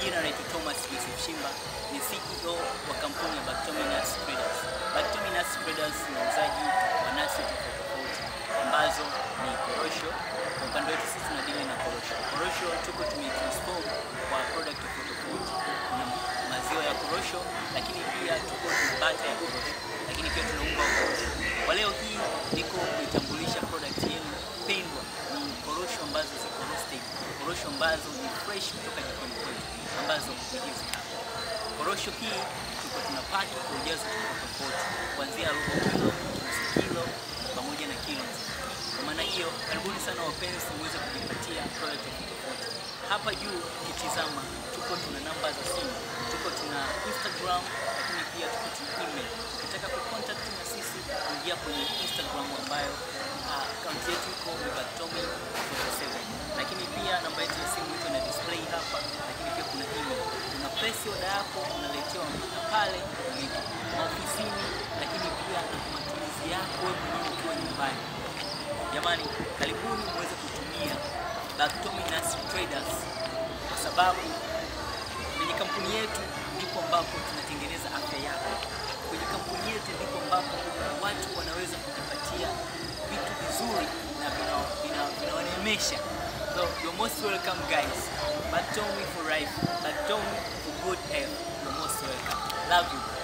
majina naitwa Thomas Yusuf Shimba, ni CEO wa kampuni ya Baktomi Nuts Traders. Baktomi Nuts Traders ni wauzaji wa nuts tofauti tofauti ambazo ni korosho. Kwa upande wetu sisi tunadili na korosho. Korosho tuko tumetransform kwa product tofauti tofauti. Kuna maziwa ya korosho, lakini pia tuko tuna bata ya korosho, lakini pia tuna unga wa korosho. Kwa leo hii niko kuitambulisha product yenu pendwa, ni korosho ambazo ziko roasted, korosho ambazo ni fresh kutoka jikoni kwetu, ambazo ni hizi hapa. Korosho hii tuko tunapaki kwa ujazo tofauti tofauti, kuanzia robo kilo, nusu kilo pamoja na kilo nzima. Kwa maana hiyo, karibuni sana wapenzi, muweze kujipatia product tofauti tofauti. Hapa juu ukitizama, tuko tuna namba za simu, tuko tuna Instagram, lakini pia tuko tuna email. Ukitaka kucontact na sisi, ingia kwenye Instagram ambayo akaunti yetu iko ni Baktomi 47 lakini pia namba yetu ya simu iko na display hapa, lakini pia kuna email. Una press oda yako unaletewa mpaka pale ulipo maofisini, lakini pia na kwa matumizi yako wewe mwenyewe ukiwa nyumbani. Jamani, karibuni muweze kutumia Baktomi Nuts Traders kwa sababu kwenye kampuni yetu ndipo ambapo tunatengeneza afya yako. Kwenye kampuni yetu ndipo ambapo watu wanaweza kujipatia vitu vizuri na vina- vina- vinawanemesha. So you're most welcome guys. Baktomi for life. Baktomi for good health. You're most welcome. Love you.